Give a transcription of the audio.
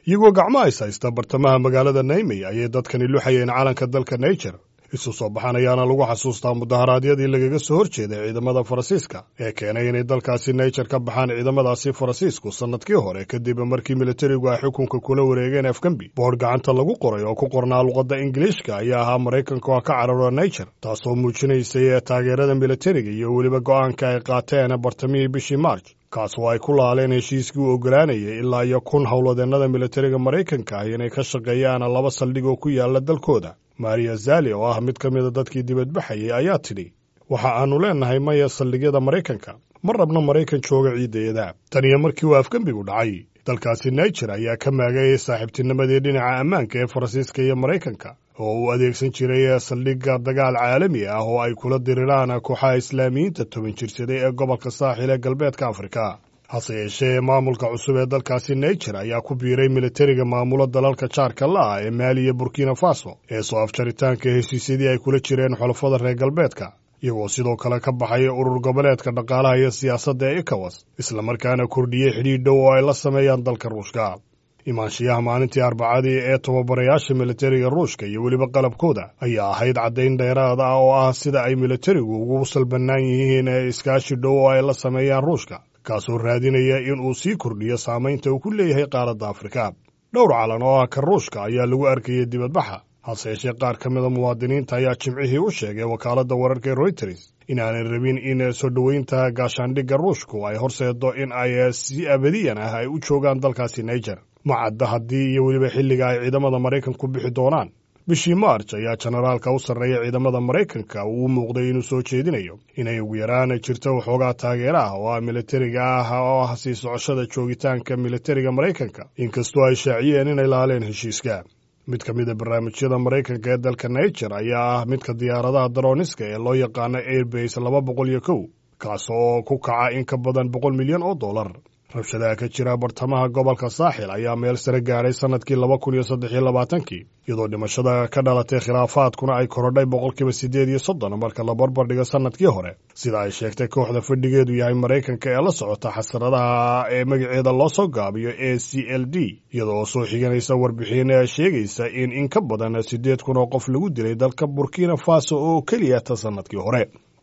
iyagoo gacmo is haysta bartamaha magaalada naymey ayay dadkani luxayeen calanka dalka naijer isu soo baxan ayaana lagu xasuustaa mudaharaadyadii lagaga soo hor jeeday ciidamada faransiiska ee keenay inay dalkaasi naijer ka baxaan ciidamadaasi faransiisku sannadkii hore kadib markii militarigu ay xukunka kula wareegeen afgambi boodh gacanta lagu qoray oo ku qornaa luqadda ingiliishka ayaa ahaa maraykanka oo ka cararo naijer taasoo muujinaysay taageerada militariga iyo weliba go'aanka ay qaateen bartamihii bishii march kaas oo ay ku laaleen heshiiskii u oggolaanayay ilaa iyo kun howladeennada militariga maraykanka ah inay ka shaqeeyaan laba saldhig oo ku yaala dalkooda maria zali oo ah mid ka mida dadkii dibadbaxayay ayaa tidhi waxa aannu leennahay maya saldhigyada maraykanka ma rabno maraykan jooga ciidayada tan iyo markii uu afgembigu dhacay dalkaasi naijer ayaa ka maagayay saaxiibtinimadii dhinaca ammaanka ee faransiiska iyo maraykanka oo uu adeegsan jiray saldhigga dagaal caalami ah oo ay kula diriraan kooxaha islaamiyiinta toban jirsaday ee gobolka saaxil ee galbeedka afrika hase yeeshee maamulka cusub ee dalkaasi naijer ayaa ku biiray militariga maamulo dalalka jaarka la ah ee maali iyo burkina faso ee soo afjaritaanka heshiisyadii ay kula jireen xulafada reer galbeedka iyagoo sidoo kale ka baxaya urur goboleedka dhaqaalaha iyo siyaasadda ee ekawas islamarkaana kordhiyey xidhiidh dhow oo ay la sameeyaan dalka ruushka imaanshiyaha maalintii arbacadii ee tababarayaasha militariga ruushka iyo weliba qalabkooda ayaa ahayd caddayn dheeraad ah oo ah sida ay militarigu ugu salbannaan yihiin ee iskaashi dhow oo ay la sameeyaan ruushka kaasoo raadinaya in uu sii kordhiyo saamaynta uu ku leeyahay qaaradda afrika dhowr calan oo ah ka ruushka ayaa lagu arkayay dibadbaxa hase yeeshee qaar ka mida muwaadiniinta ayaa jimcihii u sheegay wakaaladda wararka ee royters inaanay rabin in soo dhoweynta gaashaandhigga ruushku ay horseedo in ay si abadiyan ah ay u joogaan dalkaasi naijer ma cadda haddii iyo weliba xilliga ay ciidamada maraykanku bixi doonaan bishii maarj ayaa jenaraalka u sarreeya ciidamada maraykanka uu u muuqday inuu soo jeedinayo inay ugu yaraan jirto waxoogaa taageera ah oo ah militariga ah oo ah sii socoshada joogitaanka militariga maraykanka inkastoo ay shaaciyeen inay laaleen heshiiska mid ka mid a barnaamijyada maraykanka ee dalka naijer ayaa ah midka diyaaradaha darooniska ee loo yaqaano airbase laba boqol iyo kow kaas oo ku kaca in ka badan boqol milyan oo dollar rabshadaha ka jira bartamaha gobolka saaxil ayaa meel sare gaadhay sannadkii laba kun iyo saddex iyo labaatankii iyadoo dhimashada ka dhalatay khilaafaadkuna ay korodhay boqolkiiba siddeed iyo soddon marka la barbar dhigo sannadkii hore sida ay sheegtay kooxda fadhigeedu yahay maraykanka ee la socota xasaradaha ee magaceeda loo soo gaabiyo a c l d iyadoo soo xiganaysa warbixin sheegaysa in in ka badan siddeed kun oo qof lagu dilay dalka burkina faso oo keliya ta sannadkii hore